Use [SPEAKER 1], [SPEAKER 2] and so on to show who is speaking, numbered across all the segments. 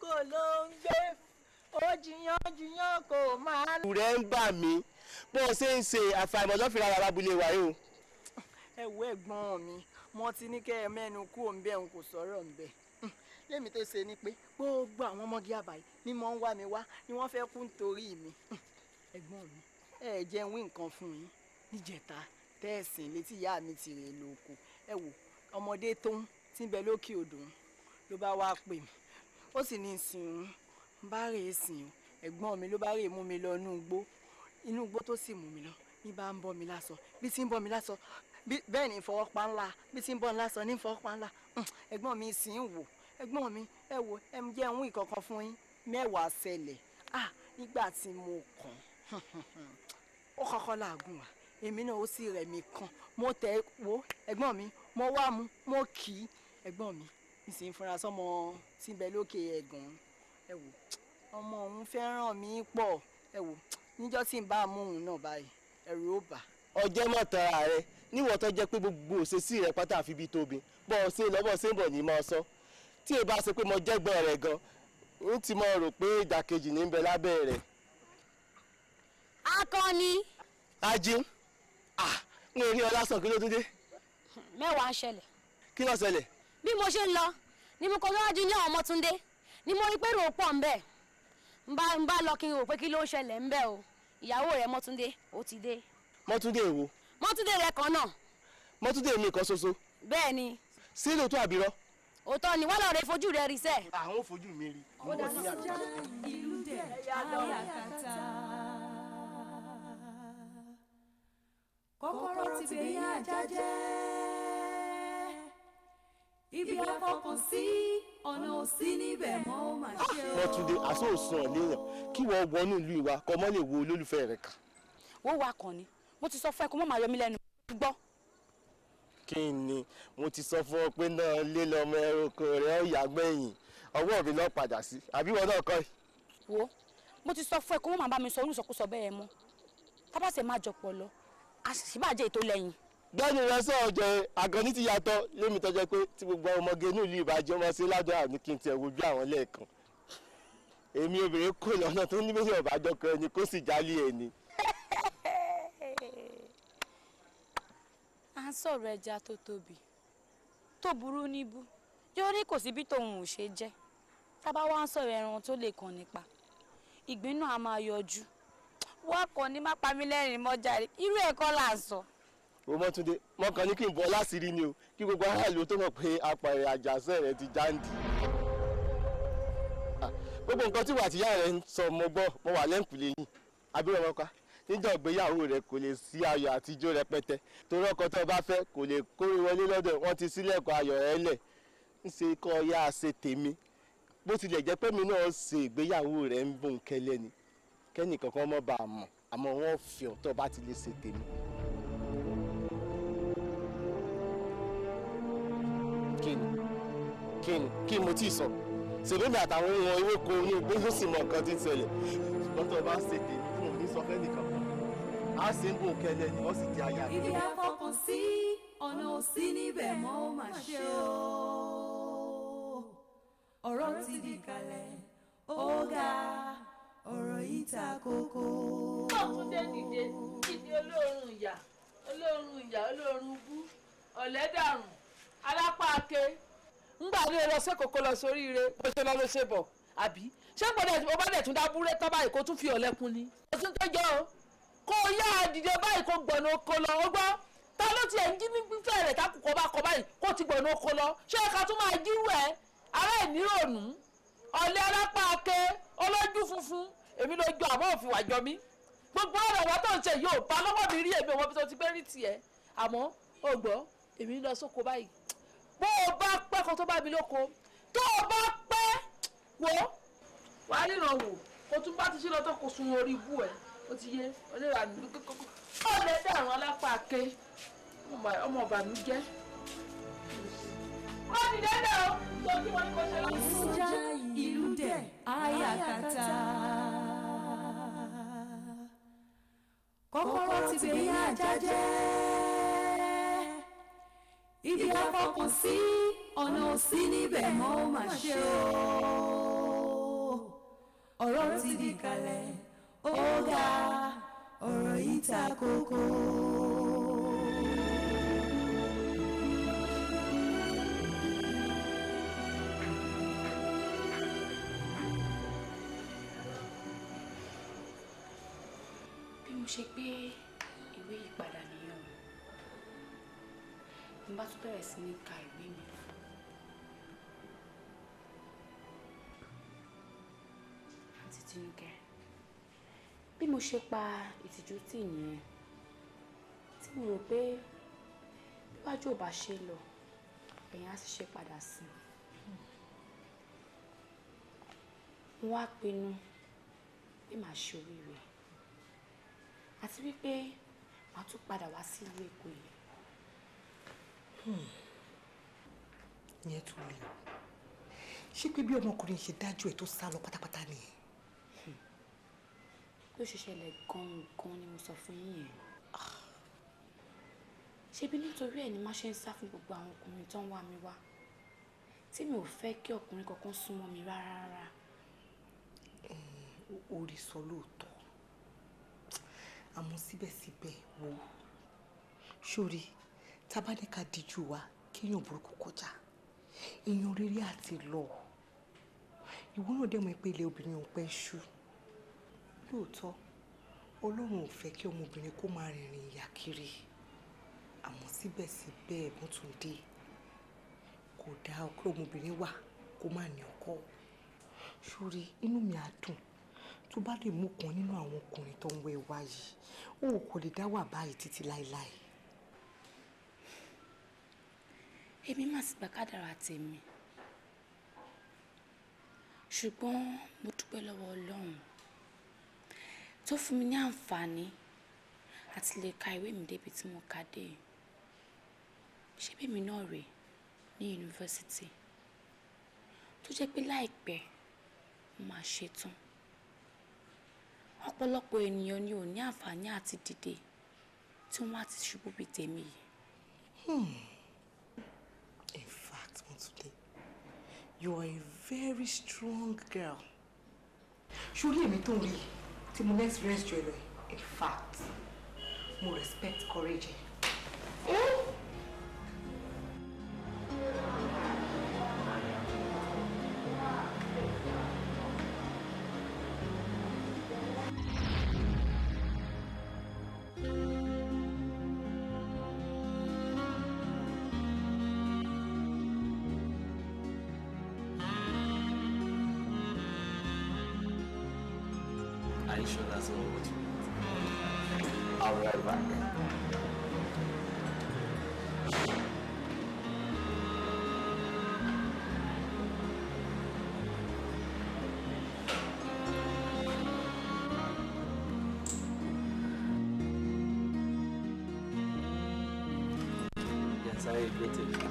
[SPEAKER 1] kò ló ń gbé ó jiyàn jiyàn kò máa.
[SPEAKER 2] rẹ̀ ń bà mí bó o ṣe ń ṣe àfàìmọ̀ lọ́fìlà ara abúlé wa yìí o.
[SPEAKER 1] ẹ wo ẹ̀gbọ́n mi mo ti ní kẹ́ ẹ mẹ́nu kú òǹbẹ̀ òun kò sọ̀rọ̀ òǹbẹ̀ lẹ́mi tó ṣe ni pé gbogbo àwọn ọmọge àbáyé ni mo ń wá mi wá ni wọ́n fẹ́ kú nítorí mi ẹ̀gbọ́n mi ẹ jẹ́ wí nǹkan fún yín níjẹta tẹ́ẹ̀sìn létí ìyá mi ti rè lóko ẹ wò ọmọdé tó ń tí ń bẹ lókè odò ló bá wá pè mí ó sì ní ìsìn òun bá rè é sìn ẹ̀gbọ́n mi ló bá rè é mú mi lọ inú igbó inú igbó tó sì mú mi lọ ní bá ń bọ́ mi lásọ bí tí ń bọ́ mi lásọ bẹ́ẹ̀ ni ìfọwọ́pá ńlá bí tí ń bọ́ mi lásọ ní ìfọwọ́pá ńlá ẹ̀gbọ́n mi sì ń wò ẹ̀gbọ́n mi ẹ wo ẹ jẹ́ ń wí kankan fún yín mẹ́wàá ṣẹlẹ̀ ah nígbà tí mo kàn ó kọ́kọ́ làágùn wá èmi náà ó sì rẹ̀ mí kan mo tẹ̀ wo ẹ̀gbọ́n mi mo wá mu mo kì í ẹ̀gbọ́n mi ìsìn fúnra sọmọ tí ń bẹ lókè ẹ̀gàn ẹ wò ọmọ òun fẹ́ràn mi pọ̀ ẹ wò níjọ́ tí ń bá a mú òun náà báyìí ẹ̀rù ó bà.
[SPEAKER 2] ọjọ́ mọ̀ tara rẹ níwọ̀n tó jẹ́ pé gbogbo òṣèṣì rẹ pátá àfi bí tóbi bọ́ ọ ṣe lọ́bọ̀ ṣe ń bọ̀ ní mọ́ sọ tí ì bá ṣe pé mo jẹ́gbọ́n rẹ̀ gan n ti mọ rò pé ìdàkejì ní ń bẹ lábẹ́ rẹ̀.
[SPEAKER 3] akọni.
[SPEAKER 2] ají ah n ò rí ọ lásán kí ló tún dé.
[SPEAKER 3] mẹ́wàá ń ṣẹlẹ̀.
[SPEAKER 2] kí ló ṣẹlẹ̀.
[SPEAKER 3] bí mo ṣe ń lọ ni mo kọ lọ́wọ́jú ní àwọn ọmọtúndé ni mo rí pé rò pọ̀ ń bẹ̀ ń bá ń bá lọ kí n rò pé kí ló ń ṣẹlẹ̀ ń bẹ̀ o ìyàwó rẹ̀ mọ́túndé ó ti dé.
[SPEAKER 2] mọ́túndé èwo.
[SPEAKER 3] mọ́túndé rẹ̀ kan náà.
[SPEAKER 2] mọ́túndé mi kan ṣoṣo.
[SPEAKER 3] bẹ́ẹ̀ ni.
[SPEAKER 2] sí lóòótọ́ àbírọ́.
[SPEAKER 3] òótọ́ ni wọ́n lọ rẹ fojú rẹ̀ rí sẹ́.
[SPEAKER 2] àwọn ò fojú mi rí.
[SPEAKER 3] ó dáná
[SPEAKER 4] ìlú dẹ̀ ayàkàtà. kọ́kọ́rọ́ ti gbé yá ajá jẹ́ ibi afọkàn sí ọ̀nà òsì níbẹ̀ mọ́ ó mà ṣe o.
[SPEAKER 2] mọ́túndé àṣọ òsùn ọ̀lẹ́yìn kí wọ́n wọnú ìlú ìwà kọ́ mọ́ lè wo olólùfẹ́ rẹ̀ kà.
[SPEAKER 3] wọ́n wá kàn ní mo ti sọ fún ẹ kó má máa yọ mí lẹ́nu gbọ́.
[SPEAKER 2] kí ni mo ti sọ fún ọ pé náà lé lọmọ ẹranko rẹ ó yà gbẹ̀yìn ọwọ́ mi lọ padà sí àbí wọn náà kọ́ ẹ.
[SPEAKER 3] wo mo ti sọ fún ẹ kó má máa bá mi sọ olùsọkúsọ bẹ́ẹ̀ mọ́ tábàṣe má jọpọ̀ lọ àṣìbàjẹ́ ètò lẹ́yìn.
[SPEAKER 2] gbẹ́ni rẹ sọ ọjọ́ àgọ́ní ti yàtọ̀ lémi tọ́jọ́ pé tí gbogbo ọmọge inú ìlú ìbàjẹ́ ọmọ sí ládùn àní kí n tiẹ̀ wojú àwọn lẹ́ẹ̀kan èmi obìnrin kò lọ́nà tó ní méjì ọ̀bàjọ́ kan ẹni kó sì jálé ẹni.
[SPEAKER 3] à ń sọ̀rọ̀ ẹja tó tóbi tó burú níbú yóò ní kò sí bí tòun ò ṣe jẹ́ tábà wá ń sọ̀rọ̀ ẹran tó lè kàn nípa ìgbín náà a máa yọjú wọ́n kàn ní má pa mí lẹ́rìn mọ́jàre irú ẹ̀kọ́ là ń sọ.
[SPEAKER 2] o mọ́túndé mọ́kàn ní kí n bọ́ láṣìírí ni o kí gbogbo aráàlú tó mọ̀ pé apààrẹ̀ àjàṣẹ́ rẹ ti jáǹdì. gbogbo nǹkan tí wà tíyá rẹ ń sọ mo gbọ́ mo wà lẹ́ǹkùlé yìí abúlé ọmọká níjọ́ ìgbéyàwó rẹ kò lè sí ayọ̀ àtijọ́ rẹpẹtẹ torí ọkọ tó bá fẹ́ kò lè kórè wọlé lọ́dọ̀ wọ́n ti sílẹ̀kùn ayọ̀ rẹ lẹ̀ ń ṣe kọ́ ya ṣe tèmi bó tilẹ̀ jẹ́ pé mi náà ṣe ìgbéyàwó rẹ ń bùn kẹ́lẹ́ ni kẹ́nì kankan mọ́ bá a mọ̀ àmọ́ wọ́n fi ọ̀tọ̀ bá ti lè ṣe tèmi. kí ni kí ni kí mo tí ì sọ ṣèlérí àtàwọn ohun ewéko inú igbó ló sì mọ nǹkan tí ń ṣẹlẹ̀ ṣùgbọ́n tó o bá ṣe tèmi fún òní sọ fẹ́ nìkan kan á sì ń bùn kẹ́lẹ́ ni wọ́n sì di aya mi.
[SPEAKER 4] ibi afọkàn sí ọ̀nà òsì níbẹ̀ mọ́ ó mà ṣe o. ọ̀rọ̀ ti di kalẹ̀ ó ga ọ̀rọ̀ yìí ta kókó.
[SPEAKER 5] ọ̀túndé dìde dìde olóorun ìyà olóorun ìyà olóorun bú ọ̀lẹ́dàrún alápáake ńgbà ní ẹ lọ sí kòkó lọ sórí ire bó ṣe lọ ló ṣe bọ̀ àbí ṣé gbọ́dọ̀ bó bá dẹ̀ tún dá búrẹ́ tán báyìí kó tún fi ọ̀lẹ́kùn ni. ó tún tó jẹ́ o kó o yá dìde báyìí kó gbọ̀nà oko lọ ó gbọ́ ta ló tiẹ̀ ń jí ní fífẹ́ rẹ̀ ká kókó bá kọ báyìí kó ti gbọ̀nà oko lọ ṣé ká tún máa jíwò ẹ̀ ará ẹ̀ nírònú ọ̀lẹ́ alápáake olójú funfun èmi ló jọ àmọ́ òfin wàjọ mi gbogbo ọ̀rọ̀ wa tó ń ṣe yóò bá lọ́wọ́ mi rí èmi ọmọ bí tó ti fẹ́ rí tiẹ̀ àmọ́ ó gbọ́ èmi lọ sóko báyìí bó o bá pẹ́ kan tó bá mi lóko tó o bá pẹ́ wò wà á ríran wò kó tún bá ti ṣe lọ́tọ̀ kó sun orí ibú ẹ̀ ó ti yé onírànú kókó ó lè dàrún alápá ké ọmọ ọ̀bànújẹ́ ó ti dẹ́dẹ̀ o tó kí wọ́n ní kó ṣe lọ́wọ́.
[SPEAKER 4] ìsúnjà ìlú dẹ̀ ayàkàtà. kọ́kọ́rọ́ ti gbé yá ajá jẹ́ ibi afọkàn sí ọ̀nà òsì níbẹ̀ mọ́ ó mà ṣe o. ọ̀rọ̀ ti di kalẹ̀ ó ga ọ̀rọ̀ yìí ta kókó.
[SPEAKER 3] bí mo ṣe gbé ìwé yìí padà nìyẹn o mo bá tún bẹ̀rẹ̀ sí ní ka ìwé mi àǹtí Tinúkẹ́ bí mo ṣe pa ìtìjú tì nìyẹn tí mo rò pé bíwájú ò bá ṣe lọ ẹ̀yìn á sì ṣe padà sí mo wá pinnu pé màá ṣe oríire àti wípé màá tún padà wá sí ìlú Èkó yìí
[SPEAKER 6] ìyẹn tún lè o ṣé pé bí ọmọkùnrin ṣe dájú ẹ tó sá lọ pátápátá nìyẹn
[SPEAKER 3] bí ó ṣe ṣẹlẹ̀ gan-an ni mo sọ fún yín yẹn ṣebí nítorí ẹ̀ ni má ṣe ń sá fún gbogbo àwọn ọkùnrin tó ń wá mi wá tí mi ò fẹ́ kí ọkùnrin kankan súnmọ́ mi rárá rárá
[SPEAKER 6] orí sọ lóòótọ́ àmọ́ síbẹ̀síbẹ̀ wo sórí tábánikà díjú wa kéèyàn burúkú kọjá èèyàn rere àti lọ ìwọ náà dẹ̀ mọ̀ pé ilé obìnrin ò pẹ́ ṣú lóòótọ́ ọlọ́run ò fẹ́ kí ọmọbìnrin kó máa rìnrìn ìyà kiri àmọ́ síbẹ̀síbẹ̀ Mọ́túndé kò dáa kí ọmọbìnrin wà kó má ní ọkọ sórí inú mi á dùn tó bá lè mú kan nínú àwọn ọkùnrin tó ń wẹ wá yìí ó kò lè dá wà báyìí títí láéláé.
[SPEAKER 3] èmi má sì gbà kádàrá tèmi ṣùgbọ́n mo dúpẹ́ lọ́wọ́ Ọlọ́run tó fún mi ní àǹfààní àti lè ka ìwé mi débi tí mo kà dé ṣé bẹ́ẹ̀ mi náà rèé ní yunifásitì tó jẹ́ pé láìpẹ́ mo máa ṣetán ọ̀pọ̀lọpọ̀ ènìyàn ni ò ní àǹfààní àti dìde tí wọ́n á ti ṣubú bíi tèmi yìí.
[SPEAKER 6] In fact, Mọ́túndé, you are a very strong girl. Ṣorí èmi tó ń rí tí mo ní experience jù ẹ lọ yìí, in fact, mo respect courage ẹ.
[SPEAKER 2] Are you sure that's all what you want? I'll be right back. Yes, I agree to you.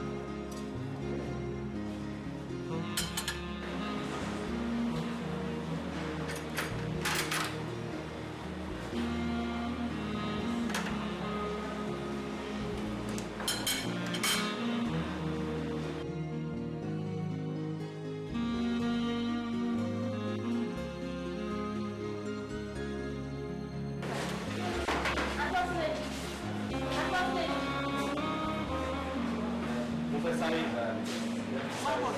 [SPEAKER 2] Mo fẹ́ sáré ìgbà rẹ̀.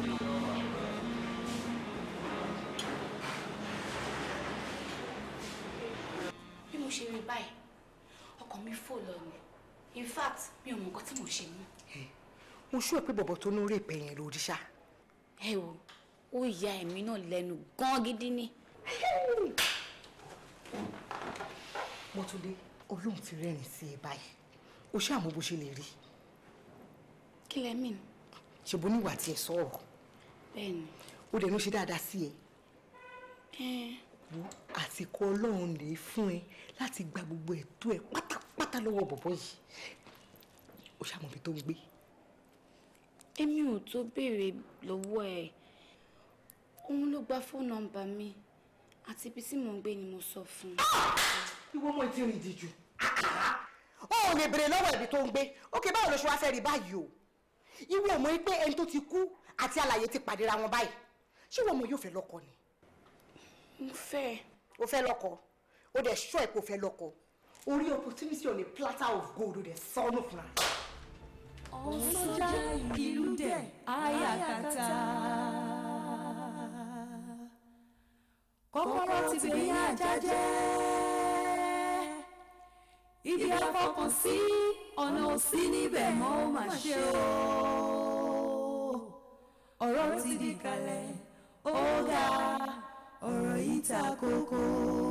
[SPEAKER 3] bí mo ṣe rí báyìí ọkàn mi fò lọ ni in fact mi ò mọ nǹkan tí mo ṣe mú.
[SPEAKER 6] Mo ṣú ẹ pé bọ̀bọ̀ tó ní orí ìpẹ́ yẹn lórí ṣá.
[SPEAKER 3] ẹ wo ó ya ẹ̀mí náà lẹ́nu gan gidi ni.
[SPEAKER 6] Mọ́túndé, Ọlọ́run ti rẹ́rìn sí ẹ báyìí. O ṣáà mọ bó ṣe lè rí.
[SPEAKER 3] kí lẹ mìn
[SPEAKER 6] Ṣe bó níwà tí ẹ sọ̀rọ̀.
[SPEAKER 3] bẹ́ẹ̀ ni
[SPEAKER 6] Ó dẹ̀ ló ṣe dáadáa sí ẹ.
[SPEAKER 3] ẹ
[SPEAKER 6] wo àsìkò ọlọ́run lè fún ẹ láti gba gbogbo ẹ̀tọ́ ẹ pátápátá lọ́wọ́ bọ̀bọ̀ yìí ó ṣàmọ̀bí tó ń gbé
[SPEAKER 3] èmi ò tó béèrè lọ́wọ́ ẹ̀ òun ló gba fóònù nọ́mbà mi àti ibi tí mò ń gbé ni mo sọ fún un.
[SPEAKER 6] ìwọ ọmọ ìtì rìn ìdíjú ó ò lè béèrè lọ́wọ́ ibi tó ń gbé ókè báwo ló ṣe wá fẹ́ rí báyìí o ìwọ ọmọ yìí pé ẹni tó ti kú àti alààyè ti pàdéra wọn báyìí ṣé ìwọ ọmọ yóò fẹ́ lọ́kọ ni
[SPEAKER 3] mo fẹ́ ẹ.
[SPEAKER 6] o fẹ́ lọ́kọ o dẹ̀ ṣọ́ ẹ̀ kó fẹ́ lọ́kọ orí opportunity on a platter of gold o dẹ̀ sọnù fúnra rẹ̀.
[SPEAKER 4] ọ̀sọ́jà ìlú dẹ̀ ayakata. kọ́kọ́rọ́ ti gbé ajá jẹ́ ibi afọkàn sí ọ̀nà òsì níbẹ̀ mọ́ ó mà ṣe o. ọ̀rọ̀ ti di kalẹ̀ ó ga ọ̀rọ̀ yìí ta kókó.